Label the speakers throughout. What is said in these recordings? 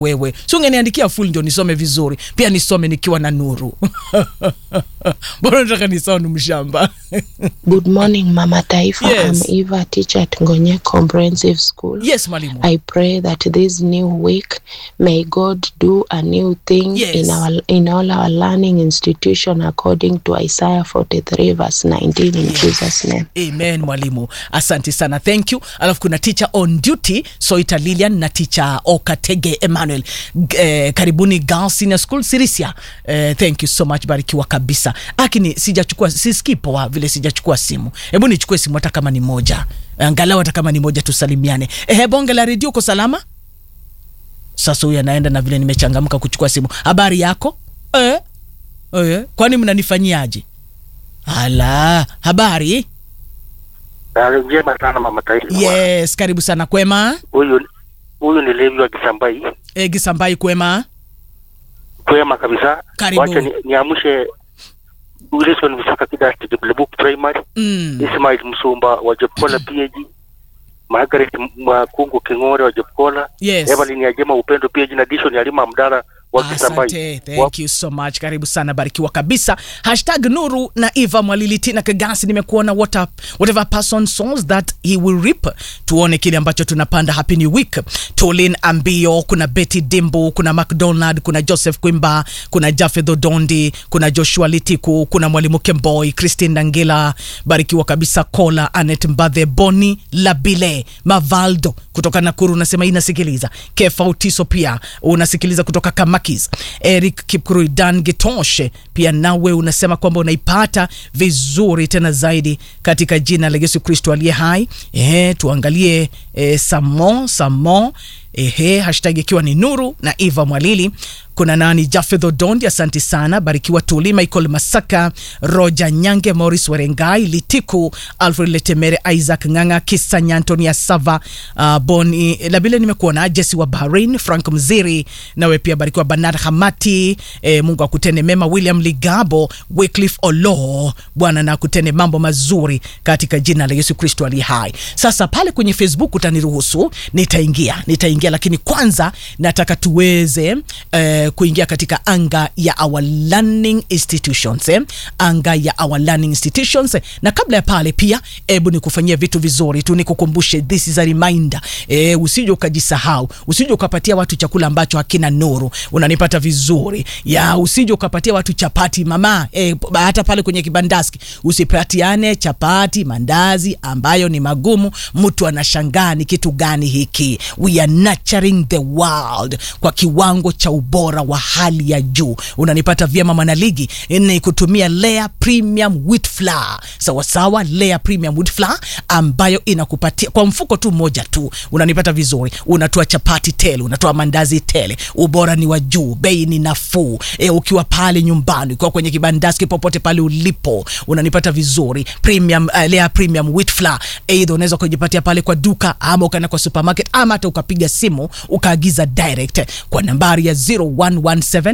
Speaker 1: wewe si ungeniandikia full ndio nisome vizuri pia nisome nikiwa na nuru bora nataka nisound mshamba
Speaker 2: Good morning, Mama Taifa.
Speaker 1: Yes.
Speaker 2: I'm Eva, teacher at Ngonye Comprehensive School.
Speaker 1: yes mwalimu
Speaker 2: I pray that this new week may God do a new thing
Speaker 1: Yes.
Speaker 2: in our in all our learning institution according to Isaiah 43 verse 19 in Jesus name.
Speaker 1: amen mwalimu asante sana thank you alafu kuna teacher on duty soita lilian na teacher okatege emmanuel G- eh, karibuni girls senior school sirisia eh, thank you so much barikiwa kabisa lakini sijachukua sisikii poa vile sijachukua simu hebu nichukue simu hata kama ni moja angalau hata kama ni moja tusalimiane ehe bonge la redio uko salama sasa huyu anaenda na vile nimechangamka kuchukua simu habari yako eh? Eh? kwani mnanifanyiaje ala habari
Speaker 3: Hali njema sana mama taifa.
Speaker 1: yes karibu sana kwema
Speaker 3: Huyu huyu ni Levi wa Kisambai.
Speaker 1: e, gisambai kwema
Speaker 3: Kwema kabisa.
Speaker 1: Karibu.
Speaker 3: Wacha ni- niamshe Wilson Visaka Kidasti Diblebuk Primary.
Speaker 1: mm.
Speaker 3: Ismail Msumba wa Jepkola PAG. Margaret Mwakungu Kingore wa Jepkola.
Speaker 1: Yes.
Speaker 3: Evelyn Ajema Upendo PAG na Dishon Alima Mdara wa Kisambai.
Speaker 1: asante thank you so much karibu sana barikiwa kabisa hashtag nuru na eva mwalilitina kagasi nimekuona what a, whatever person sows that he will reap tuone kile ambacho tunapanda happy new week tolin ambio kuna betty dimbo kuna mcdonald kuna joseph kwimba kuna jafeth odondi kuna joshua litiku kuna mwalimu kemboy christine dangila barikiwa kabisa kola anet mbadhe boni labile mavaldo kutoka nakuru unasema inasikiliza kefa utiso pia unasikiliza kutoka kamakis eric kipkurui dan gitoshe pia nawe unasema kwamba unaipata vizuri tena zaidi katika jina la yesu kristo aliye hai Ehe, tuangalie e, samo samo ehe hashtag ikiwa ni nuru na eva mwalili kuna nani jafedh odondi asanti sana barikiwa tuli michael masaka roja nyange moris werengai litiku alfred letemere isaac nganga kisanya antonia sava uh, boni labile nimekuona jesi wa bahrain frank mziri nawe pia barikiwa banad hamati e, mungu akutende mema william ligabo wycliffe olo bwana na akutende mambo mazuri katika jina la yesu kristo aliye hai sasa pale kwenye facebook utaniruhusu nitaingia nitaingia lakini kwanza nataka tuweze eh, kuingia katika anga ya our learning institutions eh? anga ya our learning institutions eh? na kabla ya pale pia hebu nikufanyia vitu vizuri tu nikukumbushe this is a reminder eh, usije ukajisahau usije ukapatia watu chakula ambacho hakina nuru unanipata vizuri ya usije ukapatia watu chapati mama eh, hata pale kwenye kibandaski usipatiane chapati mandazi ambayo ni magumu mtu anashangaa ni kitu gani hiki we are nurturing the world kwa kiwango cha ubora wa hali ya juu unanipata vyema mwanaligi ni kutumia layer premium wheat flour sawasawa layer premium wheat flour ambayo inakupatia kwa mfuko tu mmoja tu unanipata vizuri unatoa chapati tele unatoa mandazi tele ubora ni wa juu bei ni nafuu e, ukiwa pale nyumbani ukiwa kwenye kibandaski popote pale ulipo unanipata vizuri premium uh, layer premium wheat flour eidha unaweza kujipatia pale kwa duka ama ukaenda kwa supermarket ama hata ukapiga simu ukaagiza direct kwa nambari ya 0117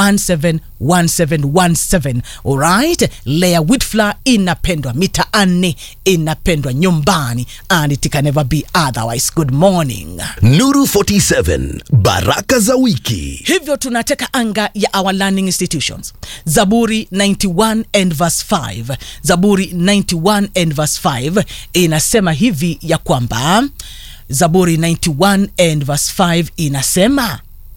Speaker 1: 171717 alright layer wheat flour inapendwa mitaani inapendwa nyumbani and it can never be otherwise good morning
Speaker 4: Nuru 47 Baraka za wiki.
Speaker 1: hivyo tunateka anga ya our learning institutions zaburi 91 and verse 5 zaburi 91 and verse 5 inasema hivi ya kwamba zaburi 91 and verse 5 inasema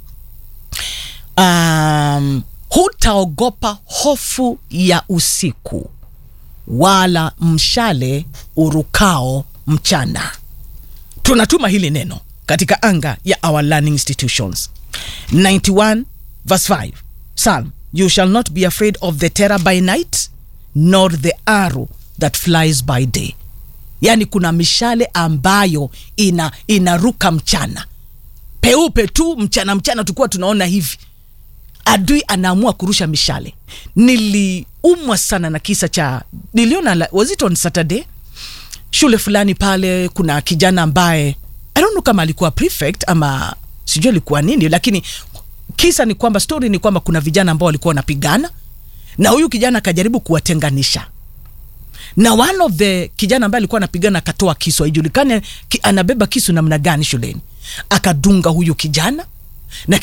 Speaker 1: um, hutaogopa hofu ya usiku wala mshale urukao mchana tunatuma hili neno katika anga ya our learning institutions 91 verse 5 psalm you shall not be afraid of the terror by night nor the arrow that flies by day yaani kuna mishale ambayo ina inaruka mchana peupe tu mchana mchana tukuwa tunaona hivi adui anaamua kurusha mishale niliumwa sana na kisa cha niliona la- was it on saturday shule fulani pale kuna kijana ambaye I don't know kama alikuwa prefect ama sijui alikuwa nini lakini kisa ni kwamba story ni kwamba kuna vijana ambao walikuwa wanapigana na huyu kijana akajaribu kuwatenganisha na one of the kijana ambaye alikuwa anapigana akatoa kisu haijulikane ki, anabeba kisu namna gani shuleni akadunga huyu kijana na